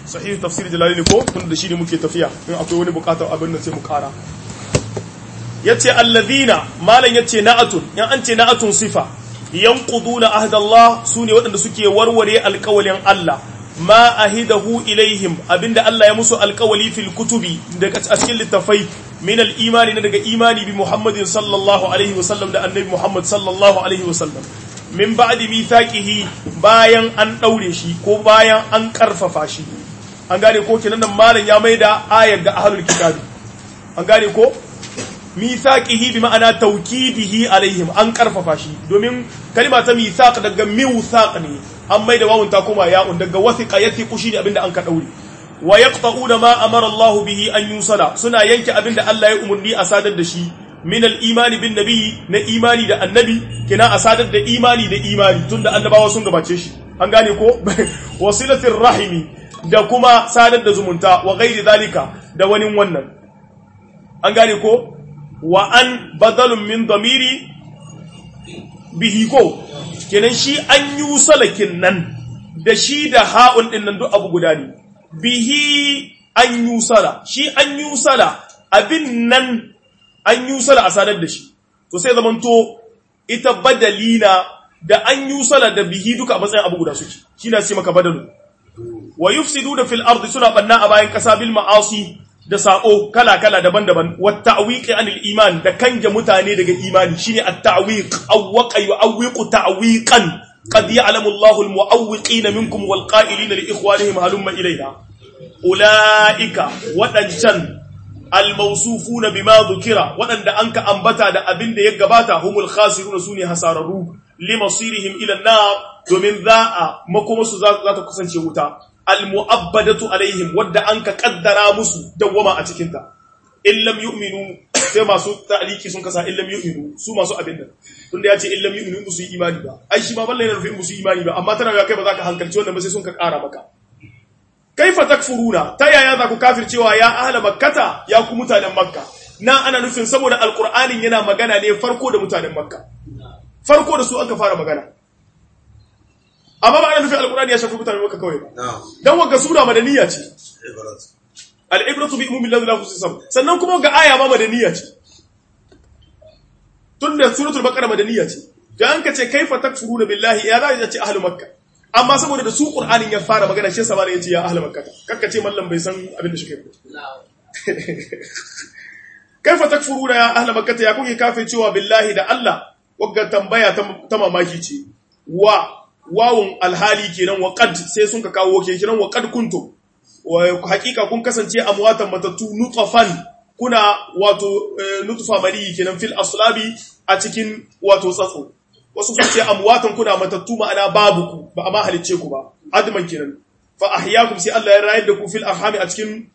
sahih tafsir jalalaini ko tun da shi ne muke tafiya in akwai wani bukatar abin da sai mu kara yace alladhina malan yace na'atun in an ce na'atun sifa yanquduna ahdallah sune waɗanda suke warware alƙawalin Allah ma ahidahu ilaihim abinda Allah ya musu alƙawali fil kutubi daga cikin littafai min al-imani na daga imani bi Muhammadin sallallahu alaihi wasallam da annabi Muhammad sallallahu alaihi wasallam min ba'di mithaqihi bayan an daure shi ko bayan an karfafa shi an gane ko kenan nan malam ya maida ayar ga ahlul kitabi an gane ko mithaqihi bi ma'ana tawkidihi alaihim an karfafa shi domin kalma ta mithaq daga miwthaq ne an maida wawun ta koma ya'un daga wathiqa yathiqu shi ne abinda an ka daure wa yaqta'una ma amara Allah bihi an yusala suna yanke abinda Allah ya umurni a sadar da shi min al-imani bin nabi na imani da annabi kina a sadar da imani da imani tunda annabawa sun gabace shi an gane ko wasilatir rahimi da kuma sadar da zumunta wa ghairi zalika da wani wannan an gane ko wa an badalun min damiri bihi ko kenan shi an yi salakin nan da shi da ha'un din nan duk abu guda ne bihi an yi sala shi an yi sala abin nan an yi sala a sadar da shi to sai zamanto ita badalina da an yi sala da bihi duka a matsayin abu guda suke shi na ce maka badalu wa yufsidu da fil ardi suna banna a bayan kasa bil ma'asi da sako kala kala daban-daban wa ta'wiqi anil iman da kanje mutane daga imani shine at-ta'wiq awwaqa yu'awwiqu ta'wiqan qad ya'lamu Allahu al-mu'awwiqina minkum wal qa'ilina li ikhwanihim halumma ilayna ulaika wadancan al-mawsufuna bima dhukira wadanda anka ambata da abin da ya gabata humul khasiruna sune hasararu limasirihim ila an-nar domin za'a makomasu za ta kusance wuta almu'abbadatu alaihim wadda an ka kaddara musu dawwama a cikin ta in lam yu'minu sai masu ta'liki sun kasa in lam yu'minu su masu abin nan tunda yace in lam yu'minu musu yi imani ba ai shi ma balle ne rufin musu imani ba amma tana ga kai ba za ka hankalci wannan ba sai sun ka kara maka kaifa takfuruna ta yaya za ku kafircewa ya ahla makkata ya ku mutanen makka na ana nufin saboda alqur'anin yana magana ne farko da mutanen makka farko da su aka fara magana amma ba ana nufin alkurani ya shafi mutane maka kawai ba dan wagga sura madaniya ce al-ibratu bi ummi ladhi la khusisam sannan kuma ga aya ma madaniya ce tunda suratul baqara madaniya ce dan ka ce kaifa takfuruna billahi ya za ya ce ahlul makka amma saboda da su qur'anin ya fara magana shi sabana yace ya ahlul makka kakka ce mallam bai san abin da shi kai kaifa takfuruna ya ahlul makka ya kuke kafe cewa billahi da Allah wagga tambaya ta mamaki ce wa wawun alhali kenan wa qad sai sun ka kawo ke kenan wa qad kuntum wa hakika kun kasance amwatan matatu nutfan kuna wato nutfa mali kenan fil aslabi a cikin wato tsatso wasu sun ce amwatan kuna matattu ma'ana babu ku ba amma halicce ku ba adman kenan fa ahyaakum sai Allah ya rayar da ku fil arhami a cikin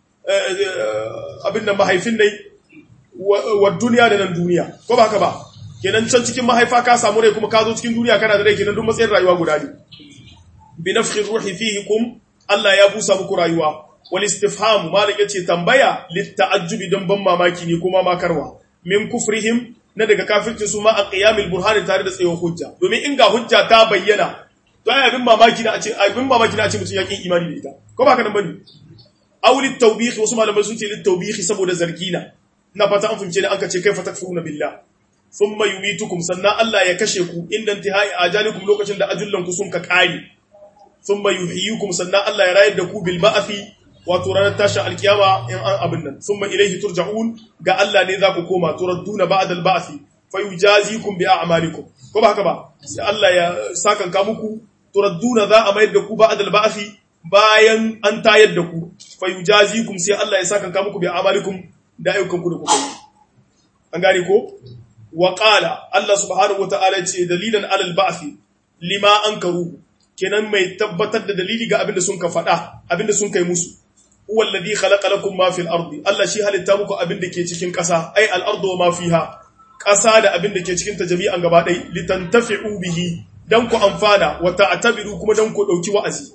abin da mahaifin dai wa duniya da nan duniya ko ba haka ba kenan can cikin mahaifa ka samu rai kuma ka zo cikin duniya kana da rai kenan duk matsayin rayuwa guda ne bi nafkhir ruhi fihikum Allah ya busa muku rayuwa wal istifham malik yace tambaya lit ta'ajjubi dan ban mamaki ne kuma makarwa min kufrihim na daga kafircin su ma a qiyamil burhan tare da tsayon hujja domin in ga hujja ta bayyana to ai abin mamaki na a ce abin mamaki na a ce mutun yakin imani da ita ko ba ka nan bane aw lit tawbih wasu malamai sun ce lit tawbih saboda zargina na fata an fahimce ne an ka ce kai fatakfuruna billah thumma yumitukum sannan Allah ya kashe ku inda intihai ajalikum lokacin da ajullan ku sun ka kare thumma yuhyikum sannan Allah ya rayar da ku bil ba'thi wato ranar tashin alkiyama in an abin nan thumma ilayhi turja'un ga Allah ne za ku koma turadduna ba'da al ba'thi fayujazikum bi a'malikum ko ba haka ba sai Allah ya sakan ka muku turadduna za a mayar da ku ba'da al ba'thi bayan an tayar da ku fayujazikum sai Allah ya sakan ka muku bi a'malikum da ayyukan ku da kuka yi an gane ko waƙala Allah subhanahu wa ta'ala ce dalilan alal ba'afi lima an karu kenan mai tabbatar da dalili ga abinda sun ka faɗa abinda sun kai musu huwa alladhi khalaqa lakum ma fil ardi Allah shi halitta muku abinda ke cikin ƙasa ai al ardu wa ma fiha ƙasa da abinda ke cikin ta jami'an gaba ɗaya litantafi'u bihi dan ku amfana wa ta'tabiru kuma dan ku dauki wa'azi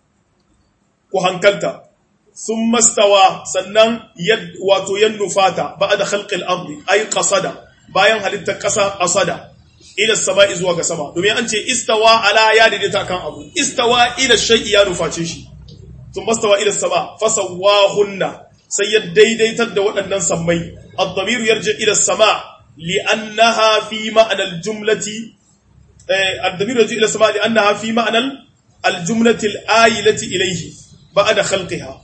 ku hankalta sun mastawa sannan wato yan nufata ba da khalqil ardi ay qasada bayan halittar ƙasa qasada ila sama'i zuwa ga sama domin an ce istawa ala ya daidaita kan abu istawa ila shay'i ya nuface shi sun mastawa ila sama fasawahunna sai ya daidaitar da waɗannan sammai ad-damiru yarji ila sama li'annaha fi ma'anar jumlati ad-damiru yarji ila sama li'annaha fi ma'anar al-jumlati al-ayilati ilayhi ba'da khalqiha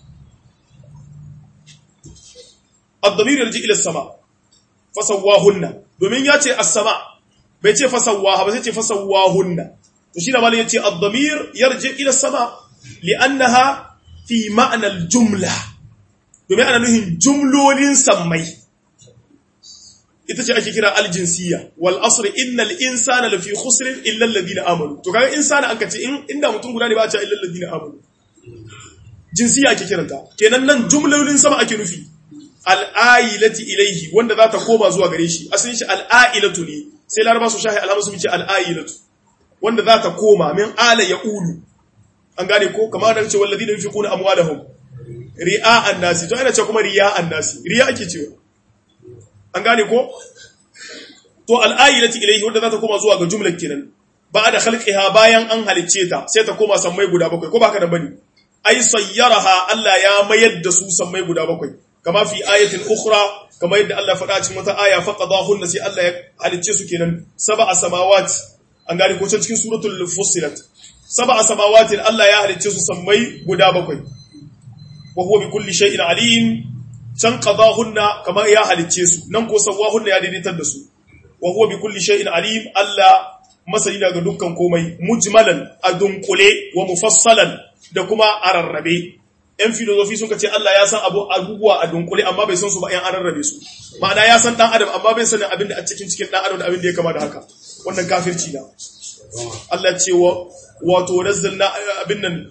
ad-damiru yarji ila sama fasawahunna domin ya ce as-sama bai ce fasawaha ba sai ce fasawahunna to shi da malin yace ad-damir yarji ila sama li'annaha fi ma'na al-jumla domin ana nuhin jumlolin sammai ita ce ake kira al-jinsiyya wal asr innal insana lafi khusr illa alladhina amanu to kaga insana aka ce in inda mutum guda ne ba a ce illa alladhina amanu jinsiyya ake kiranta kenan nan jumlolin sama ake nufi al'ailati ilaihi wanda za ta koma zuwa gare shi asalin shi al'ailatu ne sai laraba su shahi alhamdu su ce al'ailatu wanda za ta koma min ala ya ulu an gane ko kamar da ce wallazi da yufi kuna amwalahum ri'a annasi to ana ce kuma riya annasi riya ake cewa an gane ko to al'ailati ilaihi wanda za ta koma zuwa ga jumlar kenan ba da khalqiha bayan an halicce ta sai ta koma sammai guda bakwai ko baka da bane ai sayyaraha Allah ya mayar da su sammai guda bakwai kama fi ayatin ukhra kama yadda Allah faɗa cikin wata aya faqadahunna sai Allah ya halicce su kenan sab'a samawati an gane ko cikin suratul fussilat sab'a samawati Allah ya halicce su sammai guda bakwai wa huwa bi kulli shay'in alim can qadahunna kama ya halicce su nan ko sawahunna ya daidaitar da su wa huwa bi kulli shay'in alim Allah masani daga dukkan komai mujmalan adunkule wa mufassalan da kuma ararrabe ‘yan filozofi sun ce Allah ya san abubuwa a dunkule amma bai san su ba ‘yan an rarrabe su ma'ana ya san ɗan adam amma bai sanin abin da a cikin cikin ɗan adam da abin da ya kama da haka wannan kafirci na Allah ce wa wato nazzalna abin nan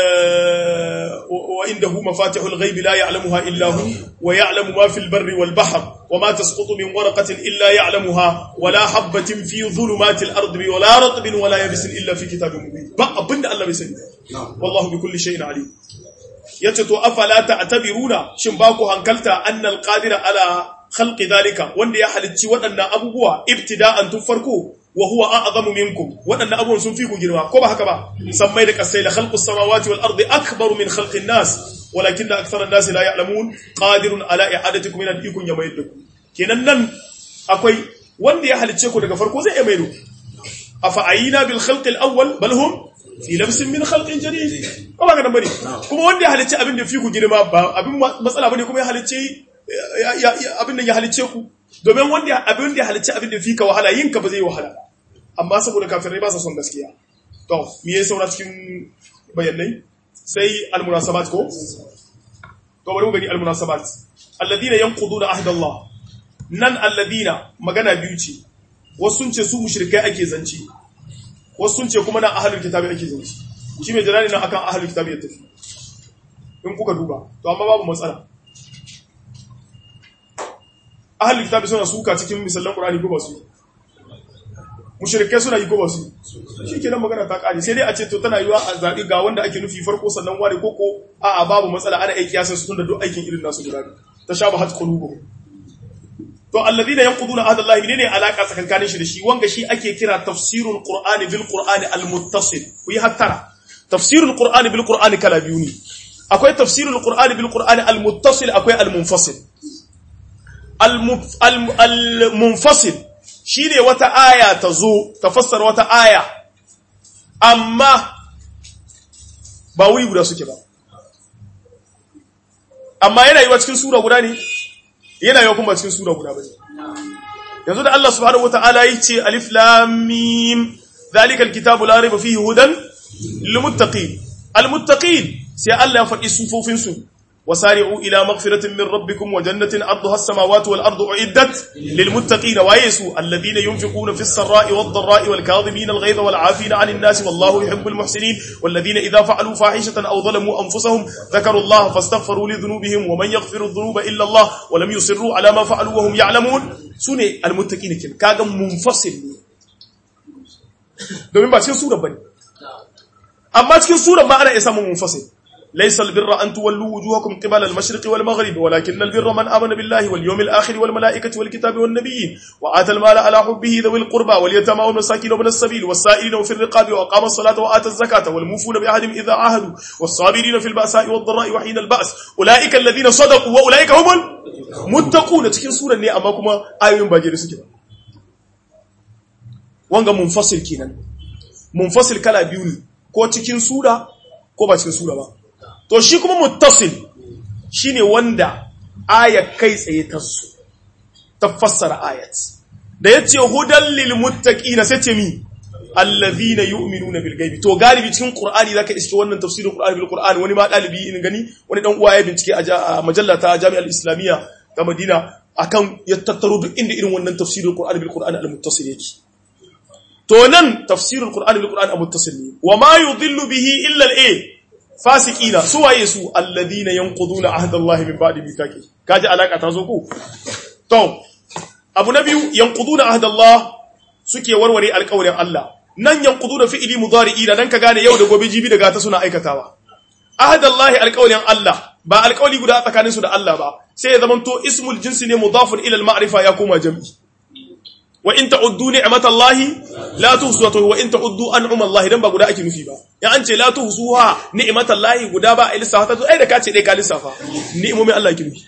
wa indahu mafatihul ghaibi la ya'lamuha illa hu wa ya'lamu ma fil barri wal bahr wa ma tasqutu min waraqatin illa ya'lamuha wa la habatin fi dhulumatil ardi wa la ratbin wa la yabisin illa fi kitabin mubin ba abinda Allah bai sani wallahu bi kulli shay'in alim yace to afala ta'tabiruna shin ba ku hankalta annal qadira ala khalqi dhalika wanda ya halicci waɗannan abubuwa ibtida'an tun farko wa huwa a'zamu minkum waɗannan abubuwan sun fi ku girma ko ba haka ba sammai da kasai la khalqus samawati wal ardi akbaru min khalqin nas walakin akthara an-nas la ya'lamun qadirun ala i'adatikum min al-ikun yamaydukum kenan nan akwai wanda ya halicce ku daga farko zai iya maido afa ayina bil khalqi al-awwal bal hum fi labsin min khalqin jadid ko ba ka bane kuma wanda ya halicce abin da fi ku girma ba abin matsala bane kuma ya halicce abin da ya halicce ku domin wanda abin da ya halicce abin da fi ka wahala yin ka ba zai wahala amma saboda kafirai ba sa son gaskiya to me yayi saura cikin bayanai sai almunasabat ko to bari mu gani almunasabat alladina yanquduna ahda Allah nan alladina magana biyu ce wasu sun ce su mushrikai ake zanci wasu sun ce kuma na ahalul kitabi ake zance shi mai jalali nan akan ahalul kitabi ya tafi in kuka duba to amma babu matsala ahalul kitabi suna suka cikin misalan qur'ani ko ba su mushrikai suna yi ko ba su shi kenan magana ta kare sai dai a ce to tana yiwa a zabi ga wanda ake nufi farko sannan ware koko a a babu matsala ana aiki yasan su tunda duk aikin irin nasu guda tashabahat qulubuhum to alladhina yanquduna ahda Allah menene alaka tsakankanin shi da shi wanga shi ake kira tafsirul qur'ani bil qur'ani al muttasil ku yi hattara tafsirul qur'ani bil qur'ani kala biyu ne akwai tafsirul qur'ani bil qur'ani al muttasil akwai al munfasil al munfasil shine wata aya ta zo ta fassara wata aya amma ba wuri guda suke ba amma yana yi wa cikin sura guda ne yana yau kuma cikin sura guda bane yanzu da Allah subhanahu wataala yace alif lam mim zalikal kitabu la rayba fihi hudan lil muttaqin al muttaqin sai Allah ya faɗi sufofin su wasari'u ila maghfiratin min rabbikum wa jannatin 'arduha as-samawati wal ardu u'iddat lil muttaqin wa yasu alladhina yunfiquna fis sarra'i wad dharra'i wal kadhibina al ghayza wal 'afina 'anil nasi wallahu yuhibbul muhsinin walladhina idha fa'alu fahishatan aw zalamu anfusahum dhakaru Allah fastaghfiru li dhunubihim wa man yaghfiru dhunuba illa Allah wa lam yusirru 'ala ma fa'alu wa hum ya'lamun sune al muttaqin kin kaga munfasil domin ba cikin sura bane amma cikin sura ma ana iya samun munfasil laysa albirra an tuwallu wujuhakum qibala al-mashriqi wal maghrib walakin albirra man amana billahi wal yawmil akhir wal malaikati wal kitabi wan nabiyyin wa ata al-mala ala hubbihi dhawil qurba wal yatama wal masakin wa ibn as-sabil was sa'ilina fi ar-riqabi wa aqama as-salata wa ata az-zakata wal mufuna bi ahdihim idha ahadu was sabirina fil ba'sa'i wad dharra'i wa hina al-ba's ulaika alladhina sadaqu wa ulaika humul muttaquna cikin suran ne amma kuma ayoyin ba da suke wanga munfasil kenan munfasil kala biyu ne ko cikin sura ko ba cikin sura ba to shi kuma muttasil shine wanda aya kai tsaye ta su ta fassara ayat da yace hudan lil muttaqina sai ce mi allazina yu'minuna bil ghaibi to galibi cikin qur'ani zaka iske wannan tafsirin qur'ani bil qur'ani wani ma dalibi in gani wani dan uwa ya bincike a majalla ta jami'ar islamiyya ta madina akan ya tattaro duk inda irin wannan tafsirin qur'ani bil qur'ani al muttasil yake to nan tafsirul qur'ani bil qur'ani muttasil ne wa ma yudhillu bihi illa al-a fasiqina su waye su alladhina yanquduna ahdallahi min ba'di mithaqi kaji alaka ta zo ku to abu na biyu yanquduna ahdallah suke warware alƙawarin Allah nan yanquduna fi'li mudari'i da dan ka gane yau da gobe jibi daga ta suna aikatawa ahdallahi alƙawarin Allah ba alƙawari guda tsakanin su da Allah ba sai ya zamanto ismul jinsi ne mudafun ila al-ma'rifa ya koma jam'i wa in ta'uddu ni'matallahi la tuhsuha wa in ta'uddu an'amallahi dan ba guda ake nufi ba ya an ce la tuhsuha ni'matallahi guda ba a lissafa ta ai da ka ce dai ka lissafa ni'imomin Allah ki nufi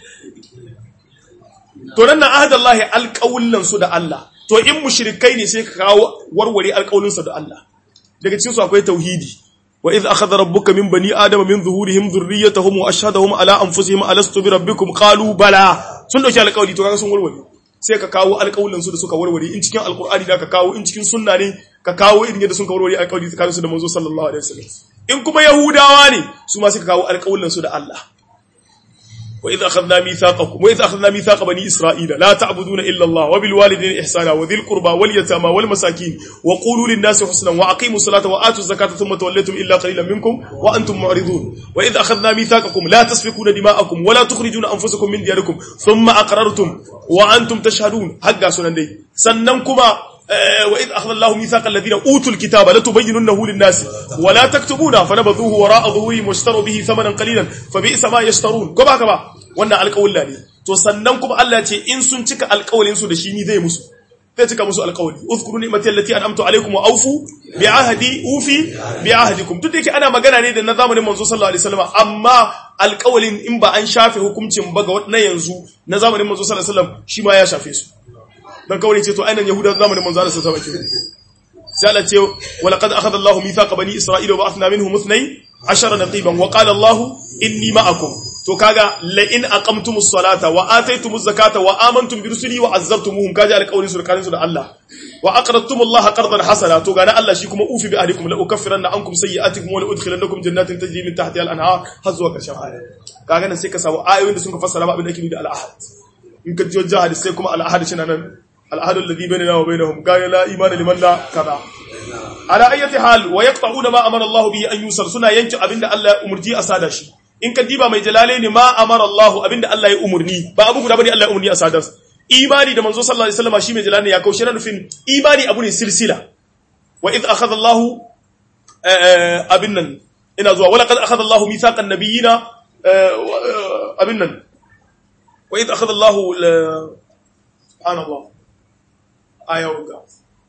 to nan na ahdallahi alqawlan su da Allah to in mushrikai ne sai ka kawo warware alqawlin su da Allah daga cikin su akwai tauhidi wa idh akhadha rabbuka min bani adama min zuhurihim dhurriyyatahum wa ashhadahum ala anfusihim alastu bi rabbikum qalu bala sun dauki alqawli to kaga sun warware sai ka kawo alƙawulansu da suka warware in cikin alƙur'ani da ka kawo in cikin sunna ne ka kawo irin yadda sun ka warware alƙawari tsakanin su da manzo sallallahu alaihi wasallam in kuma yahudawa ne su ma sai ka kawo alƙawulansu da Allah wa idh akhadna mithaqakum wa idh akhadna mithaqa bani isra'ila la ta'buduna illa Allah wa bil walidayni ihsana wa dhil qurba wal yatama wal masakin wa qulu lin nasi husnan wa aqimus salata wa atuz zakata thumma tawallaytum illa qalilan minkum wa antum mu'ridun wa idh akhadna mithaqakum la tasfikuna dima'akum wa la tukhrijuna anfusakum min diyarikum thumma aqrartum wa antum tashhadun hagga sunan dai sannan kuma وإذ أخذ الله ميثاق الذين أوتوا الكتاب لتبيننه للناس ولا تكتبونه فنبذوه وراء ظهورهم واشتروا به ثمنا قليلا فبئس ما يشترون كما كما wannan alƙawalla ne to sannan kuma Allah ce in sun cika alƙawalin su da shi ni zai musu zai cika musu alƙawali uzkuru ni'mati allati an'amtu alaykum wa awfu bi ahdi ufi bi ahdikum duk da yake ana magana ne da na zamanin manzo sallallahu alaihi wasallam amma alƙawalin in ba an shafe hukuncin ba ga na yanzu na zamanin manzo sallallahu alaihi wasallam shi ma ya shafe su dan kawai ce to ainihin yahuda zamanin manzo Allah sallallahu alaihi wasallam sai Allah ce wa laqad akhadha Allahu mithaqa bani isra'ila wa ba'athna minhum ithnay ashara naqiban wa qala Allahu inni ma'akum to kaga la in aqamtumus salata wa ataytumuz zakata wa amantum bi rusuli wa azzabtumuhum kaji alqawlin su su da Allah wa aqradtumullaha qardan hasana to gana Allah shi kuma ufi bi ahlikum la ukaffiranna ankum sayyi'atikum wa la udkhilannakum jannatin tajri min tahtiha al-anhar har zuwa karshen aya kaga nan sai ka samu ayoyin da sun ka fassara ba abin da ake da al-ahad in ka jiyo jihad sai kuma al-ahad shi nan العهد الذي بيننا وبينهم قال لا إيمان لمن لا كذا على أي حال ويقطعون ما أمر الله به أن يوصل سنة ينجع أبن الله أمرتي أسادا شي إن كديبا ما جلالين ما أمر الله أبن الله أمرني با أبو قد الله أمرني أسادا إيماني da manzo sallallahu alaihi wasallam shi mai jalali ya kaushe na nufin imani abu ne silsila wa idh akhadha Allahu abin nan ina zuwa wala qad akhadha Allahu mithaqan nabiyina abin nan wa idh akhadha Allahu subhanallah آية وقع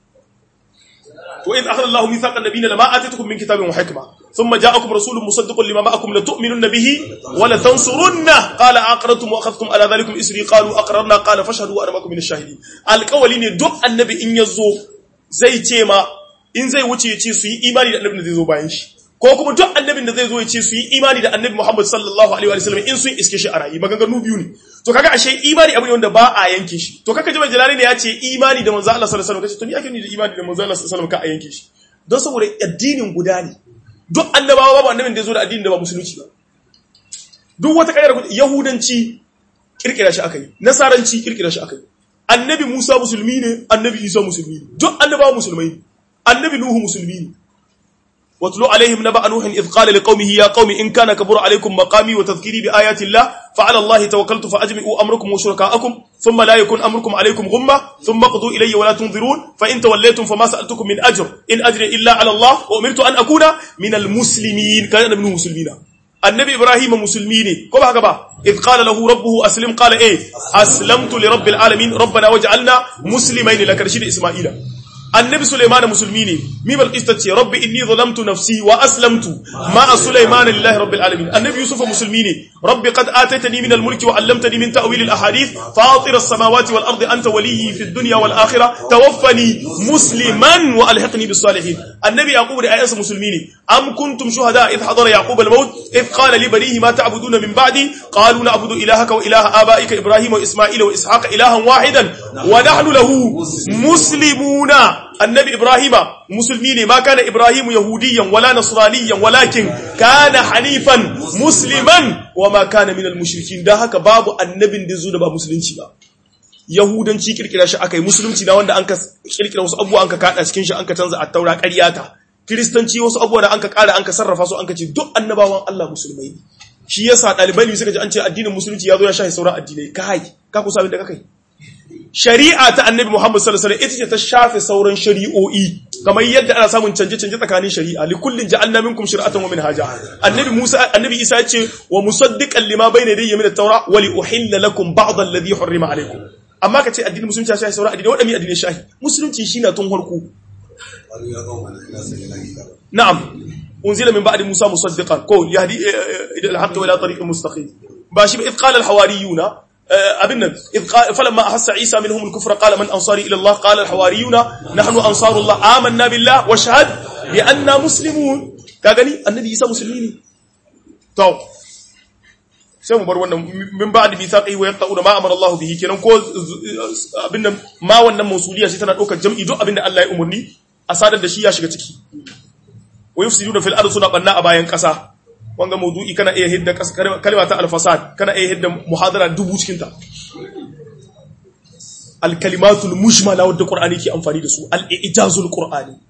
وإذ أخذ الله ميثاق النبيين لما آتيتكم من كتاب وحكمة ثم جاءكم رسول مصدق لما معكم لتؤمنن به ولتنصرنه قال أقررتم وأخذتم على ذلكم إسري قالوا أقررنا قال فاشهدوا وأنا معكم من الشاهدين القولين دق النبي إن يزو زي تيما إن زي وتي يتي سي إيماني النبي زي زو باينش ko kuma duk annabin da zai zo ya ce su yi imani da annabi Muhammad sallallahu alaihi wa sallam in sun iske shi a rayi maganganu biyu ne to kaga ashe imani abu ne wanda ba a yanke shi to kaka ji mai jalali ne ya ce imani da manzo Allah sallallahu alaihi wasallam kace to ni ake ni da imani da manzo Allah sallallahu alaihi wasallam ka a yanke shi don saboda addinin guda ne duk annabawa babu annabin da ya zo da addinin da ba musulunci ba duk wata kayar yahudanci kirkira shi akai nasaranci kirkira shi akai annabi Musa musulmi ne annabi Isa musulmi ne duk annabawa musulmai ne annabi Nuhu musulmi ne واتلو عليهم نبأ نوح إذ قال لقومه يا قوم إن كان كبر عليكم مقامي وتذكيري بآيات الله فعلى الله توكلت فأجمعوا أمركم وشركاءكم ثم لا يكون أمركم عليكم غمة ثم قضوا إلي ولا تنظرون فإن توليتم فما سألتكم من أجر إن أجري إلا على الله وأمرت أن أكون من المسلمين كان من المسلمين annabi ibrahim musulmi ne ko ba haka ba id qala lahu rabbuhu aslim qala eh aslamtu li rabbil alamin rabbana waj'alna muslimaini laka da isma'ila annabi Sulaiman musulmi ne mi bal ce rabbi inni zalamtu nafsi wa aslamtu ma Sulaiman lillahi rabbil alamin annabi Yusuf musulmi ne rabbi qad ataitani min al-mulki wa 'allamtani min ta'wil al-ahadith fatir as-samawati wal ardi anta waliyyi fi ad-dunya wal akhirah tawaffani musliman wa alhiqni bis salihin annabi yaqub da ayyansa musulmi ne am kuntum shuhada id hadara yaqub al-maut id qala li banihi ma ta'buduna min ba'di qalu na'budu ilahaka wa ilaha abaika ibrahim wa isma'ila wa ishaqa ilahan wahidan wa nahnu lahu muslimuna annabi ibrahima musulmi ne ma kana ibrahimu yahudiyan wala nasraniyan walakin kana hanifan musliman wa ma kana minal mushrikin dan haka babu annabin da zo da ba musulunci ba yahudanci kirkira shi akai musulunci na wanda anka kirkira wasu abubuwa anka kada cikin shi anka canza at-taura ƙaryata kristanci wasu abubuwa da anka ƙara anka sarrafa su anka ce duk annabawan Allah musulmai shi yasa ɗalibai suka ji an ce addinin musulunci ya zo ya shahi sauran addinai kai ka kusa abin da kai shari'a ta annabi Muhammad sallallahu alaihi wasallam ita ce ta shafe sauran shari'o'i kamar yadda ana samun canje-canje tsakanin shari'a li kullin ja'alna minkum shir'atan wa minhaja annabi Musa annabi Isa ya ce wa musaddiqan lima bayna yadayhi min at-taura wa li uhilla lakum ba'd alladhi hurrima alaykum amma kace addinin musulunci ya shafe sauran addinai wadami addinai shahi musulunci shine tun harko na'am unzila min ba'di Musa musaddiqan ko yahdi ila al-haqq wa ila tariqin mustaqim ba shi ba id qala al-hawariyuna abin nan falamma ahassa isa minhum al-kufra qala man ansari ila Allah qala al-hawariyuna nahnu ansarullah amanna billah wa shahad bi anna muslimun ka gani annabi isa musulmi ne to sai mu bar wannan min ba'di mithaqi wa yaqta'una ma amara Allah bihi kenan ko abin nan ma wannan mausuliya sai tana daukar jam'i duk abin da Allah ya umurni a sadar da shi ya shiga ciki wa yufsiduna fil ardi suna banna a bayan kasa wanga maudu'i kana iya hidda kalma ta al-fasad kana iya hidda muhadara dubu cikin ta al-kalimatul mushmala wadda qur'ani ke amfani da su al-ijazul qur'ani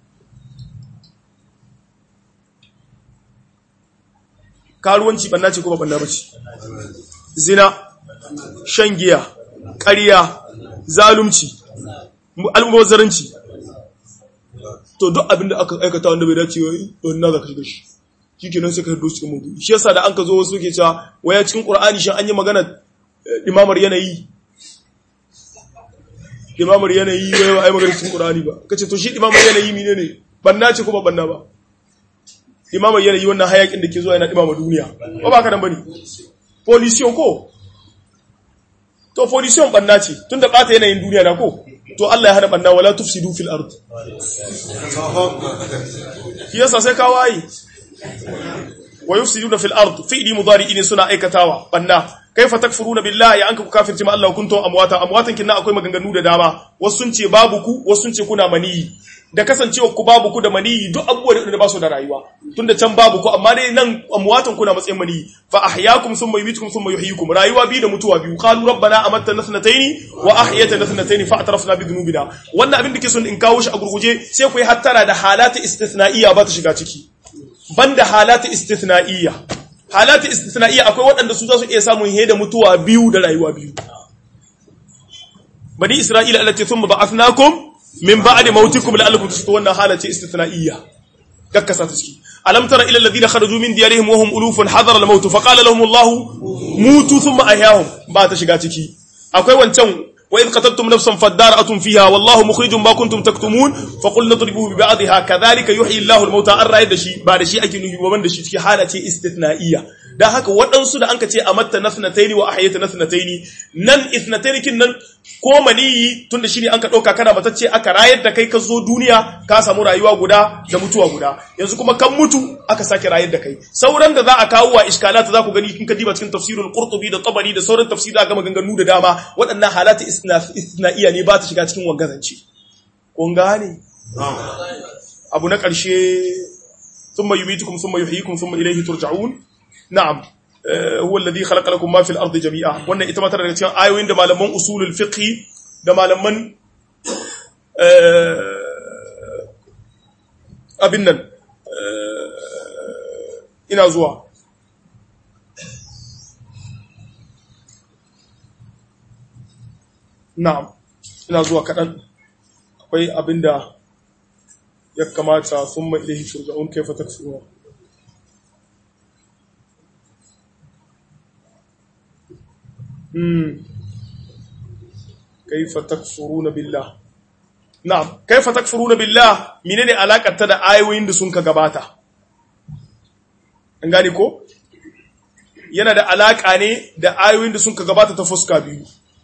karuwanci banna ce ko ba banna bace zina shan giya ƙarya zalunci almubazzaranci to duk abinda aka aikata wanda bai dace wai don na zaka shiga shi shikenan sai ka hado cikin mudu shi yasa da an ka zo wasu ke cewa waya cikin qur'ani shin an yi magana imamar yanayi imamar yanayi wai ba ai magana cikin qur'ani ba kace to shi imamar yanayi menene banna ce ko ba banna ba imamar yanayi wannan hayakin da ke zuwa yana imama duniya ba ba ka nan bane pollution ko to pollution banna ce tunda bata yanayin duniya na ko to Allah ya hana banna wala tufsidu fil ard yasa sai ka wayi wa yufsiduna fil ard fi'li mudari'in suna aikatawa banna kaifa takfuruna billahi an ku kafirci ma Allah kuntum amwata amwatan kinna akwai maganganu da dama wasu sun ce babu ku wasu sun ce kuna maniyi da kasancewa ku babu ku da maniyi duk abubuwa da ba su da rayuwa tunda can babu ku amma dai nan amwatan kuna matsayin maniyi fa ahyaakum thumma yumitukum thumma yuhyikum rayuwa biyu da mutuwa biyu qalu rabbana amattana thnatayn wa ahyaytana thnatayn fa atrafna bi dhunubina wannan abin da ke son in kawo shi a gurguje sai ku yi hattara da halata istithna'iyya ba ta shiga ciki banda halata istithna'iyya halata istithna'iyya akwai waɗanda su za su iya samun da mutuwa biyu da rayuwa biyu bani isra'ila allati thumma ba'athnakum min ba'di mautikum la'allakum tashkurun wannan halata istithna'iyya gakkasa ta ciki alam tara ila alladhina kharaju min diyarihim wa hum ulufun hadara al-maut fa qala lahum Allah mutu thumma ahyahum ba ta shiga ciki akwai wancan وإذ قتلتم نفسا فادارأتم فيها والله مخرج ما كنتم تكتمون فقلنا اضربوه ببعضها كذلك يحيي الله الموتى an raye da shi ba da shi ake nufi ba da shi cikin hala ce istithna'iyya dan haka waɗansu da anka ce amatta nathnataini wa ahyayta nathnataini nan ithnataini kin nan ko maniyi tunda shine anka dauka kana matacce aka rayar da kai ka zo duniya ka samu rayuwa guda da mutuwa guda yanzu kuma kan mutu aka sake rayar da kai sauran da za a kawo wa iskalata za ku gani kin ka diba cikin tafsirul qurtubi da tabari da sauran tafsira ga maganganu da dama waɗannan halata isna'iya ne ba ta shiga cikin wangazance kun gane abu na ƙarshe thumma yumitukum thumma yuhyikum thumma ilayhi turja'un na'am huwa alladhi khalaqa lakum ma fil ardi jami'a wannan ita ma tana daga cikin ayoyin da malaman usulul fiqh da malaman abin nan ina zuwa na'am ina zuwa kaɗan akwai abinda ya kamata sun mai ilahi turja'un kaifa takfuruna kaifa takfuruna billah na'am kaifa takfuruna billah menene alakar ta da ayoyin da sun ka gabata an gane ko yana da alaka ne da ayoyin da sun ka gabata ta fuska biyu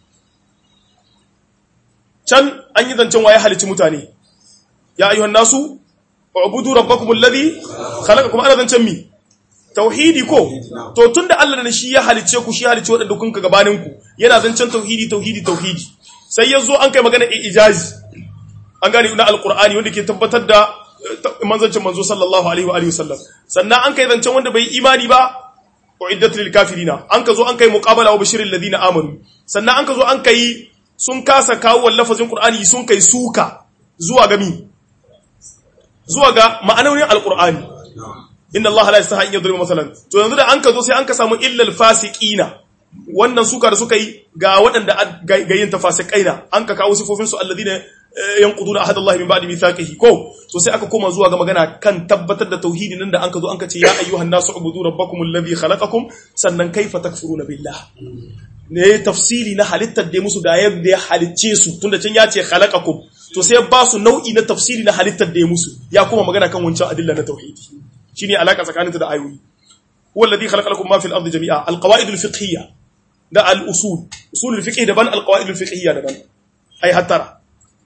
can an yi zancen waye halici mutane ya ayyuhan nasu ubudu rabbakum alladhi khalaqakum ana zancen mi tauhidi ko to tunda Allah da shi ya halice ku shi ya halice wadanda kun ka gabanin ku yana zancen tauhidi tauhidi tauhidi sai yazo an kai magana ijazi an gane na alqur'ani wanda ke tabbatar da manzancin manzo sallallahu alaihi wa alihi wasallam sannan an kai zancen wanda bai imani ba uiddat lil kafirina an ka zo an kai muqabala wa bashiril ladina amanu sannan an ka zo an kai sun kasa kawo lafazin qur'ani sun kai suka zuwa ga mi zuwa ga ma'anonin alqur'ani inna allaha la yastahi an yadriba masalan to yanzu da an ka zo sai an ka samu illal fasiqina wannan suka da suka yi ga waɗanda ga yin tafasiqaina an ka kawo sifofin su alladina yanquduna ahadallahi min ba'di mithaqihi ko to sai aka koma zuwa ga magana kan tabbatar da tauhidi nan da an ka zo an ka ce ya ayyuhan nasu ubudu rabbakum alladhi khalaqakum sannan kaifa takfuruna billah ne tafsiri na halittar da musu da yadda ya halicce su tunda can ya ce khalaqakum to sai ba su nau'i na tafsiri na halittar da ya musu ya kuma magana kan wancan adilla na tauhidi shine alaka tsakaninta da ayoyi huwa alladhi khalaqa lakum ma fil ardi jami'a alqawaid alfiqhiyya da al-usul usul alfiqh daban alqawaid alfiqhiyya daban ai hattara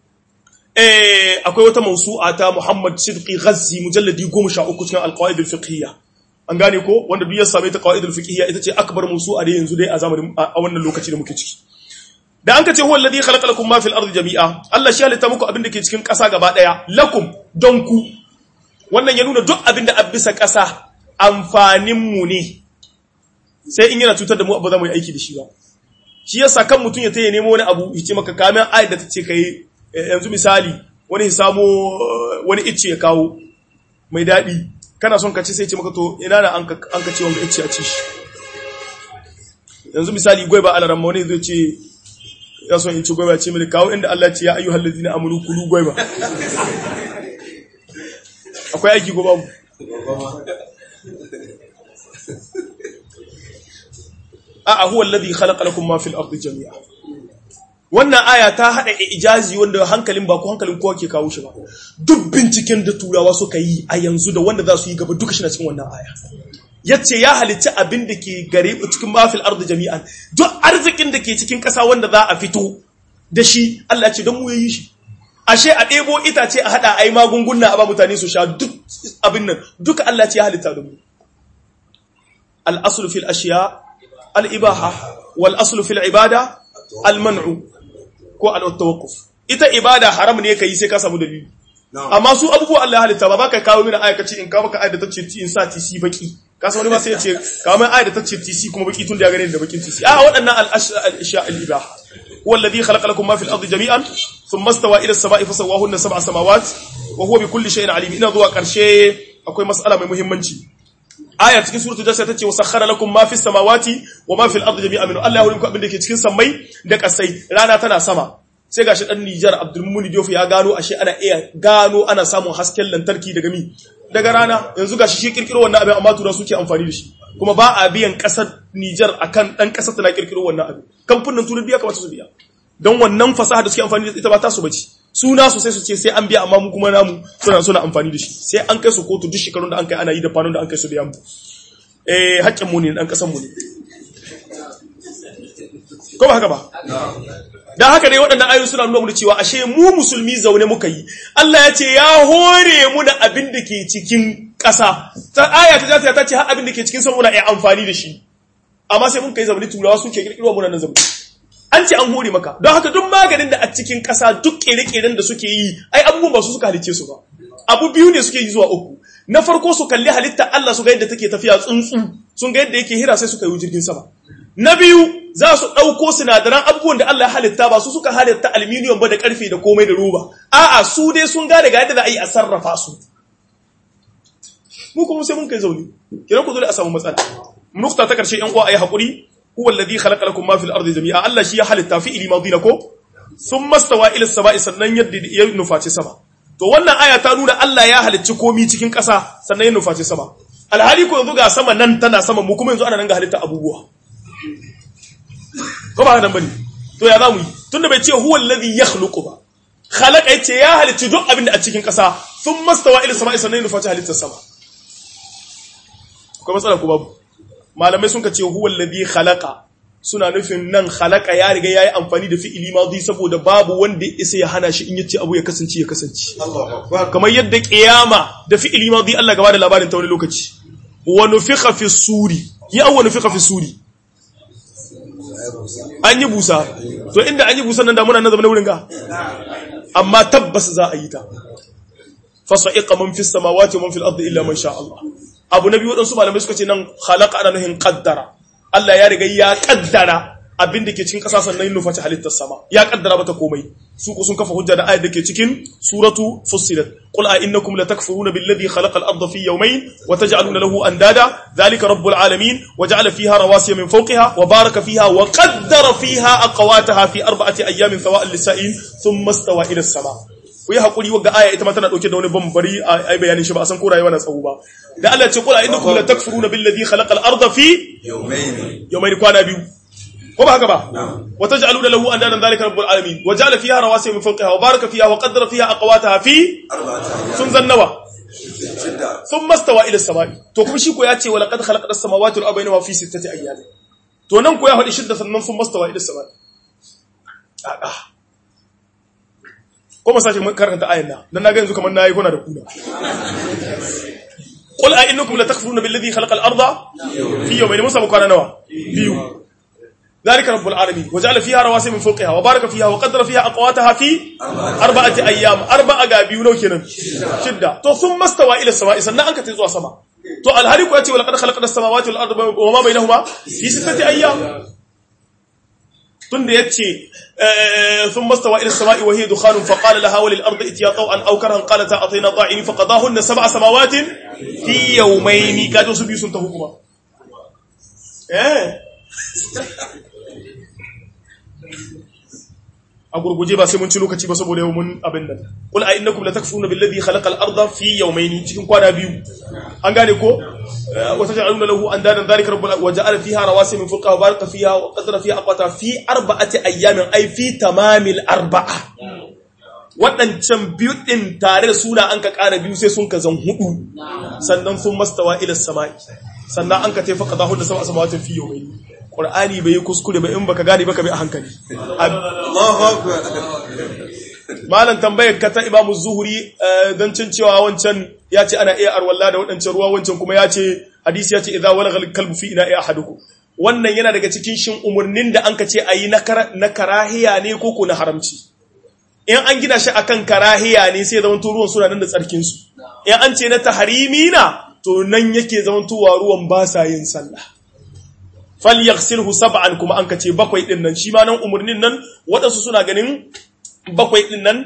eh akwai wata mawsu'a ta Muhammad Sidqi Ghazzi mujalladi 13 cikin alqawaid alfiqhiyya an gane ko wanda duk ya same ta qawaid alfiqhiyya ita ce akbar mawsu'a da yanzu dai a zamanin a wannan lokaci da muke ciki da an ka ce huwa alladhi khalaqa lakum ma fil ardi jami'a Allah shi halitta muku abin da ke cikin ƙasa gaba daya lakum don ku wannan ya nuna duk abin da a bisa ƙasa amfaninmu ne sai in yana cutar da mu abu za mu yi aiki da shi ba shi yasa kan mutum ya taya nemo wani abu ya ce maka kamin ayat da ta ce ka yi yanzu misali wani ya samo wani icce ya kawo mai daɗi kana son ka ci sai ce maka to ina na an ka ce wanga icce a ci shi yanzu misali gwai ba alaran wani zai ce ya son in ci gwai ba ce mai kawo inda Allah ce ya ayyuhal ladina amanu kulu gwai ba akwai aiki ko babu a huwa alladhi khalaqa lakum ma fil ardi jami'a wannan aya ta hada ijazi wanda hankalin ba ko hankalin kowa ke kawo shi ba duk binciken da turawa suka yi a yanzu da wanda za su yi gaba duka shi na cikin wannan aya yace ya halicci abin da ke gare cikin ma fil ardi jami'an duk arzikin da ke cikin kasa wanda za a fito da shi Allah ce don mu yayi shi ashe a ɗebo itace a haɗa a yi magunguna a ba mutane su sha duk abin nan duka Allah ce ya halitta da mu al'asul fil ashiya al'ibaha wal asul fil ibada al-man'u ko al-tawakkuf ita ibada haram ne ka yi sai ka samu dalili amma su abubuwa Allah ya halitta ba baka kawo mini aya kace in kawo maka aya da tace in sa tisi baki ka san wani ba sai ya ce kawo mai aya da tace tisi kuma baki tun da ya gane da bakin tisi a waɗannan al-ashiya al-ibaha هو الذي خلق لكم ما في الأرض جميعا ثم استوى إلى السماء فسواهن سبع سماوات وهو بكل شيء عليم إن ذو قرشي أكوي مسألة مهمة آية cikin suratul jasiya tace wa sakhara lakum ma fis samawati wa ma fil ardi jami'an min Allah ya muku abin da ke cikin sammai da kasai rana tana sama sai gashi dan Nijar Abdul Mumin Diouf ya gano ashe ana iya gano ana samun hasken lantarki daga mi daga rana yanzu gashi shi kirkiro wannan abin amma tura suke amfani da shi kuma ba a biyan kasar Nijar akan dan kasar tana kirkiro wannan abin kamfanin turai biya kamata su biya don wannan fasaha da suke amfani da ita ba ta su bace suna su sai su ce sai an biya amma mu kuma namu suna suna amfani da shi sai an kai su kotu duk shekarun da an kai ana yi da fanon da an kai su biya mu eh haƙƙin mu ne dan kasar mu ne ko ba haka ba dan haka dai waɗannan ayoyi suna nuna mu cewa ashe mu musulmi zaune muka yi Allah ya ce ya hore mu da abin da ke cikin ƙasa ta aya ta ta ce har abin da ke cikin sama muna iya amfani da shi amma sai mun kai zaune turawa suke kirkiro mu nan zaune an ce an hore maka don haka duk maganin da a cikin ƙasa duk kere-keren da suke yi ai abubuwan ba su suka halicce su ba abu biyu ne suke yi zuwa uku na farko su kalli halitta Allah su ga yadda take tafiya tsuntsu sun ga yadda yake hira sai suka yi jirgin sama na biyu za su ɗauko sinadaran abubuwan da Allah ya halitta ba su suka halitta aluminium ba da ƙarfe da komai da roba a'a su dai sun gane ga yadda za a yi a sarrafa su mu kuma sai mun kai zaune kiran ku dole a samu matsala nukta ta karshe yan uwa ayi hakuri huwa alladhi khalaqa lakum ma fil ardi jami'a Allah shi ya halitta fi ili madina ko thumma stawa ila samai sannan yadda ya nufaci sama to wannan aya ta nuna Allah ya halicci komi cikin ƙasa sannan ya nufaci sama alhali ko yanzu ga sama nan tana sama mu kuma yanzu ana nan ga halitta abubuwa ko ba nan bane to ya zamu yi tunda bai ce huwa alladhi yakhluqu ba khalaqa yace ya halitta duk abin da a cikin ƙasa sun mastawa ila sama'i sannan nufa ta halittar sama akwai matsala ko babu malamai sun ka ce huwa alladhi khalaqa suna nufin nan khalaqa ya riga yayi amfani da fi'ili madi saboda babu wanda ya isa ya hana shi in yace abu ya kasance ya kasance kamar yadda qiyama da fi'ili madi Allah gaba da labarin ta wani lokaci wa nufikha fi suri ya wa nufikha fi suri an yi busa to inda an yi busa nan da muna nan zama wurin ga amma tabbas za a yi ta fasa'iqa man fis samawati wa man fil ardi illa man sha Allah abu nabi wadansu malamai suka ce nan khalaqa ana nuhin qaddara Allah ya riga ya kaddara abin da ke cikin ƙasa sannan yin nufaci halittar sama ya kaddara mata komai su ku sun kafa hujja da ayat da ke cikin suratu fussilat qul a innakum latakfuruna billadhi khalaqa al-ardha fi yawmayn wa taj'aluna lahu andada dhalika rabbul alamin wa ja'ala fiha rawasiya min fawqiha wa baraka fiha wa qaddara fiha aqwataha fi arba'ati ayyamin sawa'an lis-sa'in thumma istawa ila as-sama ku yi hakuri wagga aya ita ma tana dauke da wani bambari a bayanin shi ba a san ko rayuwa na tsawo ba da Allah ya ce qul a innakum latakfuruna billadhi khalaqa al-ardha fi yawmayn yawmayn kwana biyu ko ba haka ba wa taj'aluna lahu andadan dhalika rabbul alamin wa ja'ala fiha rawasiya min fawqiha wa baraka fiha wa qaddara fiha aqwataha fi sun zannawa thumma stawa ila as-sama'i to kuma shi ko ya ce wa laqad khalaqna as-samawati wal arda wa fi sittati ayyamin to nan ko ya hadi shidda sannan thumma stawa ila as-sama'i a'a ko ma sashi mun karanta ayan nan dan naga yanzu kamar nayi kuna da kuna qul a innakum latakfuruna billadhi khalaqa al-arda fi yawmayn musa mukana nawa biyu ذلك رب العالمين وجعل فيها رواسي من فوقها وبارك فيها وقدر فيها أقواتها في أربعة أيام أربعة قابيو نو كنن شدة تو ثم استوى إلى السماء سنة أنك تزوى سماء تو الهريك يأتي ولقد خلقنا السماوات والأرض وما بينهما في ستة أيام تند يأتي ثم استوى إلى السماء وهي دخان فقال لها وللأرض اتيا طوعا أو كرها قالتا أعطينا طاعين فقضاهن سبع سماوات في يومين كادوا سبيو سنتهكما eh a gurguje ba sai mun ci lokaci ba saboda yau mun abin nan qul a innakum latakfuruna billadhi khalaqa al-ardha fi yawmayn cikin kwana biyu an gane ko wa taj'aluna lahu andadan dhalika rabbul wa ja'ala fiha rawasi min fawqiha wa baraka fiha wa qadara fiha aqwata fi arba'ati ayyamin ay fi tamamil arba'a waɗancan biyu ɗin tare da suna an ka ƙara biyu sai sun ka zan hudu sannan sun mastawa ila sama'i sannan an ka taifa ka zahu da sama samawatin fiye mai ƙur'ani bai yi kuskure ba in baka gane baka bi a hankali Allahu akbar malam tambayar ka ta imamu zuhuri don cin cewa wancan ya ce ana iya arwalla da waɗancan ruwa wancan kuma ya ce hadisi ya ce idza walagha kalbu fi ina iya ahadukum wannan yana daga cikin shin umurnin da an ka ce ayi na karahiya ne ko ko na haramci in an gina shi akan karahiya ne sai zaman ruwan suna nan da tsarkin su in an ce na taharimi na to nan yake zaman tuwa ruwan ba sa yin sallah falyaghsilhu sab'an kuma an kace bakwai din nan shi ma nan umurnin nan waɗansu suna ganin bakwai din nan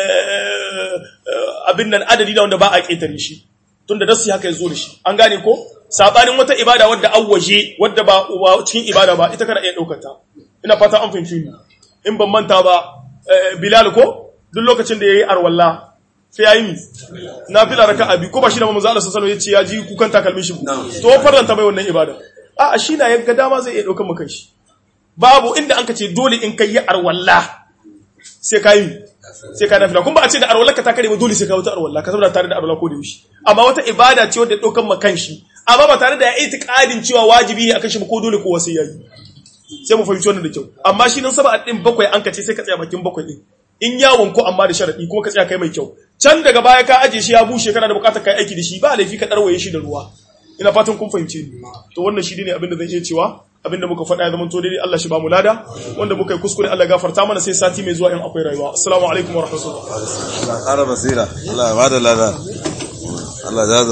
abin nan adadi da wanda ba a ketare shi tunda dasu haka yazo da shi an gane ko sabanin wata ibada wadda awwaje wadda ba cikin ibada ba ita kana iya daukar ta ina fata an fahimci ni in ban manta ba Bilal ko duk lokacin da yayi arwalla sai yayi mi nafila raka'a bi ko ba shi da manzo Allah sallallahu alaihi wasallam yace ya ji kukan takalmin shi to faranta bai wannan ibada a shi na yaga dama zai iya daukar maka shi babu inda an ce dole in kai arwalla sai kai sai ka nafila kuma ba a ce da arwalla ka ta kare ba dole sai ka wata arwalla ka saboda tare da arwalla ko da yaushe amma wata ibada ce wadda daukar maka shi amma ba tare da ya itiqadin cewa wajibi ne akan shi ko dole ko wasai yayi sai mu fahimci wannan da kyau amma shi nan saba din bakwai an kace sai ka tsaya bakin bakwai din in yawon ko amma da sharadi kuma ka tsaya kai mai kyau can daga baya ka aje shi ya bushe kana da bukatar kai aiki da shi ba laifi ka darwaye shi da ruwa ina fatan kun fahimce ni to wannan shi ne abin da zan iya cewa abin da muka faɗa ya zama to daidai Allah shi ba mu lada wanda muka yi kuskure Allah gafarta mana sai sati mai zuwa in akwai rayuwa assalamu alaikum wa rahmatullahi Allah ƙara basira Allah ya bada lada Allah ya